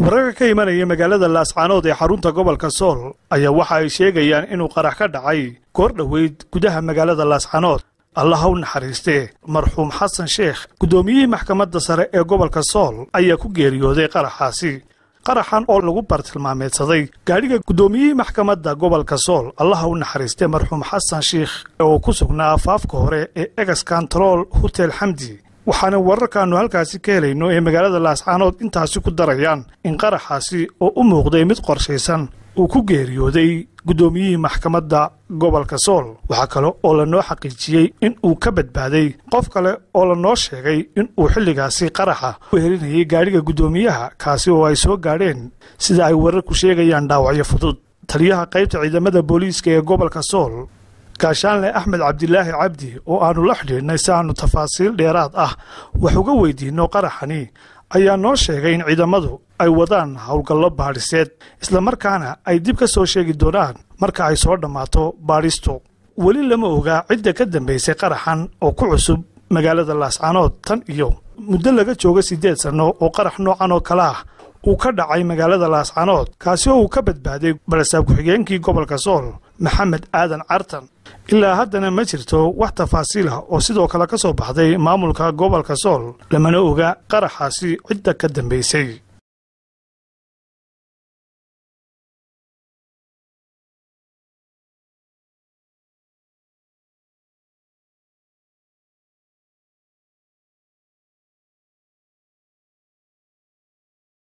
wararka ka imanaya magaalada laascaanood ee xarunta gobolka sool ayaa waxa ay sheegayaan inuu qarax ka dhacay goor dhoweyd gudaha magaalada laascaanood allah u naxariistee marxuum xasan sheekh guddoomiyihii maxkamadda sare ee gobolka sool ayaa ku geeriyooday qaraxaasi qaraxan oo lagu bartilmaameedsaday gaadhiga guddoomiyihii maxkamadda gobolka sool allaha u naxariistee marxuum xasan sheikh oo ku sugnaa afaafka hore ee egas kantarool hotel xamdi waxaana wararkaannu halkaasi ka helayno ee magaalada laascaanood intaasi ku darayaan in qaraxaasi oo u muuqday mid qorshaysan uu ku geeriyooday guddoomiyihii maxkamadda gobolka sool waxaa kale oo lanoo xaqiijiyey in uu ka badbaaday qof kale oo lanoo sheegay in uu xilligaasi qaraxa u helinayay gaadhiga guddoomiyaha kaasi oo ay soo gaadheen sida ay wararku sheegayaan dhaawacyo fudud taliyaha qaybta ciidamada booliiska ee gobolka sool gaashaanle axmed cabdilaahi cabdi oo aannu la xidhiidhnay si aannu tafaasiil dheeraad ah wax uga weydiinno qaraxani ayaa noo sheegay in ciidamadu ay wadaan howlgallo baadhiseed islamarkaana ay dib ka soo sheegi doonaan marka ay soo dhammaato baadhistu weli lama ogaa cidda ka dambaysay qaraxan oo ku cusub magaalada laascaanood tan iyo muddo laga jooga siddeed sanno oo qarax noocan oo kale ah uu ka dhacay magaalada laascaanood kaasi oo uu ka badbaaday balasaab ku-xigeenkii gobolka sool maxamed aadan cartan ilaa haddana ma jirto wax tafaasiil ah oo sidoo kale ka soo baxday maamulka gobolka sool lamana oga qaraxaasi cidda ka dambaysay